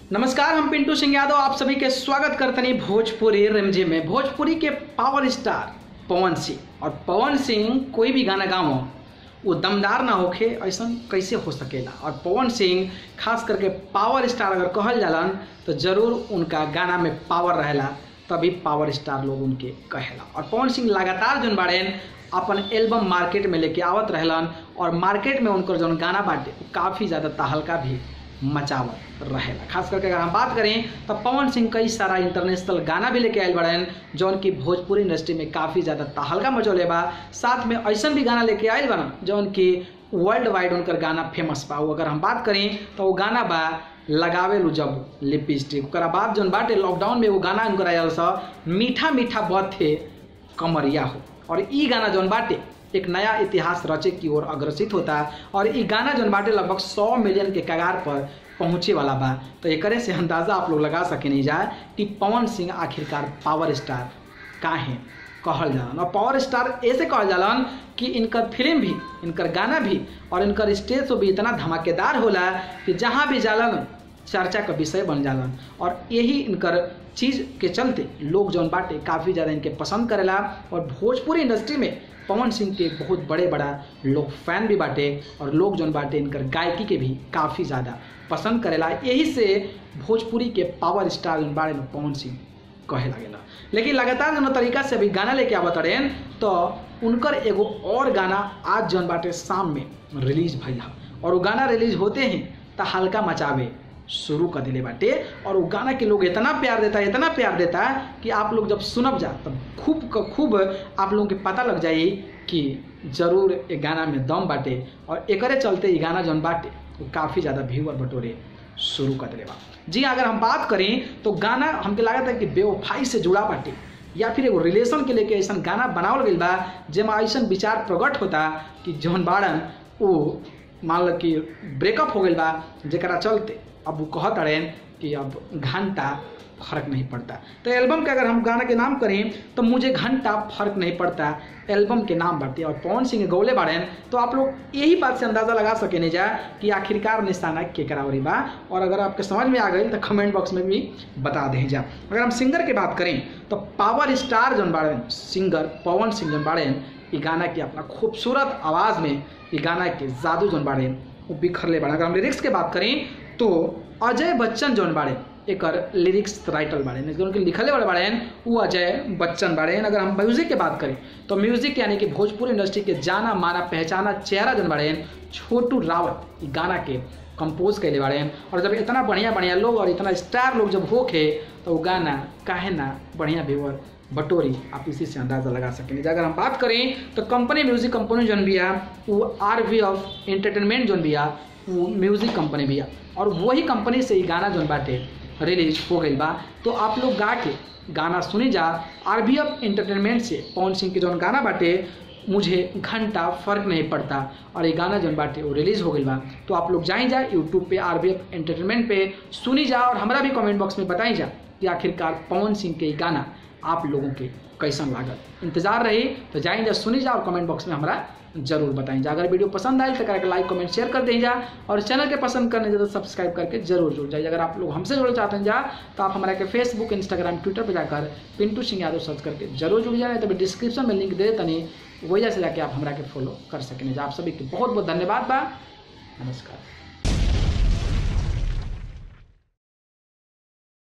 नमस्कार हम पिंटू सिंह यादव आप सभी के स्वागत करते हैं भोजपुरी रिमझी में भोजपुरी के पावर स्टार पवन सिंह और पवन सिंह कोई भी गाना गाओ वो दमदार ना होखे ऐसा कैसे हो सकेला और पवन सिंह खास करके पावर स्टार अगर कहल जालन तो जरूर उनका गाना में पावर रहेला तभी पावर स्टार लोग उनके कहेला और पवन सिंह लगातार जोन बाड़ेन अपन एल्बम मार्केट में लेके आवत रहलन और मार्केट में उनकर जौन गाना बाटे वो काफ़ी ज़्यादा तहलका भी मचावत रहेला खास करके अगर हम बात करें तो पवन सिंह कई सारा इंटरनेशनल गाना भी लेके आयल बड़न जौन की भोजपुरी इंडस्ट्री में काफ़ी ज़्यादा तहलका मचौले बा साथ में ऐसा भी गाना लेके आयल बना जौन की वर्ल्ड वाइड उनकर गाना फेमस बा वो अगर हम बात करें तो वो गाना बा लगावे लू जब लिपस्टिक ओकरा बाद जौन बाटे लॉकडाउन में वो गाना उनकर आयल सा मीठा मीठा बथे कमरिया हो और ई गाना जौन बाटे एक नया इतिहास रचे की ओर अग्रसित होता और ई गाना जौन बाटे लगभग 100 मिलियन के कगार पर पहुँचे वाला बा तो एकरे से अंदाज़ा आप लोग लगा सके नहीं जाए कि पवन सिंह आखिरकार पावर स्टार काहे कहल जालन और पावर स्टार ऐसे कहल जालन कि इनकर फिल्म भी इनकर गाना भी और इनकर स्टेज शो भी इतना धमाकेदार होला कि जहाँ भी जालन चर्चा का विषय बन जालन और यही इनकर चीज़ के चलते लोग जौन बाटे काफ़ी ज़्यादा इनके पसंद करेला और भोजपुरी इंडस्ट्री में पवन सिंह के बहुत बड़े बड़ा लोग फैन भी बाटे और लोग जौन बाटे इनकर गायकी के भी काफ़ी ज़्यादा पसंद करेला यही से भोजपुरी के पावर स्टार जौन बाड़े लोग पवन सिंह कहे लगेला लेकिन लगातार जौन तरीका से अभी गाना लेके आवत रहें तो उनकर एगो और गाना आज जौन बाटे शाम में रिलीज भइल हा और वो गाना रिलीज होते ही तो हल्का मचावे शुरू कर दिले बाटे और वो गाना के लोग इतना प्यार देता है इतना प्यार देता है कि आप लोग जब सुनब जा तब खूब क खूब आप लोगों के पता लग जाई कि जरूर ये गाना में दम बाटे और एकरे चलते ये गाना जौन बाटे वो काफ़ी ज़्यादा व्यूअर बटोरे शुरू कर दिले बा जी अगर हम बात करें तो गाना हमके लागत है कि बेवफाई से जुड़ा बाटे या फिर एगो रिलेशन के लेके ऐसा गाना बनावल गई बा जेमा ऐसा विचार प्रकट होता कि जौन बाड़न वो मान लो कि ब्रेकअप हो गई बा जरा चलते अब वो कहत अड़ेन कि अब घंटा फर्क नहीं पड़ता तो एल्बम के अगर हम गाना के नाम करें तो मुझे घंटा फर्क नहीं पड़ता एल्बम के नाम बढ़ते और पवन सिंह गौले बाड़ेन तो आप लोग यही बात से अंदाज़ा लगा सके नहीं जा कि आखिरकार निशाना के करावरी बा और अगर आपके समझ में आ गई तो कमेंट बॉक्स में भी बता दें जा अगर हम सिंगर की बात करें तो पावर स्टार जौन बाड़ेन सिंगर पवन सिंह जौन बाड़ेन ये गाना की अपना खूबसूरत आवाज़ में ये गाना के जादू जौन बाड़ेन वो बिखरले बाड़े अगर हम लिरिक्स की बात करें तो अजय बच्चन जौन बाड़े एक लिरिक्स राइटर बाड़े उनके लिखले वाले बाड़े वो अजय बच्चन बाड़े अगर हम म्यूजिक की बात करें तो म्यूजिक यानी कि भोजपुरी इंडस्ट्री के जाना माना पहचाना चेहरा जौन बाड़े छोटू रावत गाना के कंपोज कैले बाड़े और जब इतना बढ़िया बढ़िया लोग और इतना स्टार लोग जब होके तो वो गाना काहे ना बढ़िया व्यूअर बटोरी आप इसी से अंदाज़ा लगा सकेंगे अगर हम बात करें तो कंपनी म्यूजिक कंपनी जौन भी है वो आर वी ऑफ एंटरटेनमेंट जौन भी है वो म्यूजिक कंपनी भी है और वही कंपनी से ही गाना जौन बाटे रिलीज हो गई बा तो आप लोग गा के गाना सुनी जा आर बी एफ एंटरटेनमेंट से पवन सिंह के जौन गाना बाटे मुझे घंटा फर्क नहीं पड़ता और ये गाना जौन बाटे वो रिलीज हो गई बा तो आप लोग जाई जा यूट्यूब पे आर बी एफ एंटरटेनमेंट पे सुनी जा और हमारा भी कमेंट बॉक्स में बताई जा कि आखिरकार पवन सिंह के गाना आप लोगों के कैसन लागत इंतजार रही तो जाइन जा सुनी जा और कमेंट बॉक्स में हमारा जरूर बताएं जा अगर वीडियो पसंद आए तो करके लाइक कमेंट शेयर कर दें जा और चैनल के पसंद करने जा तो सब्सक्राइब करके जरूर जुड़ जाइए अगर आप लोग हमसे जुड़ना चाहते हैं जा तो आप हमारे के फेसबुक इंस्टाग्राम ट्विटर पर जाकर पिंटू सिंह यादव सर्च करके जरूर जुड़ जाए तभी डिस्क्रिप्शन में लिंक दे तनी वजह से जाके आप हमारा के फॉलो कर सकें जा आप सभी के बहुत बहुत धन्यवाद बा नमस्कार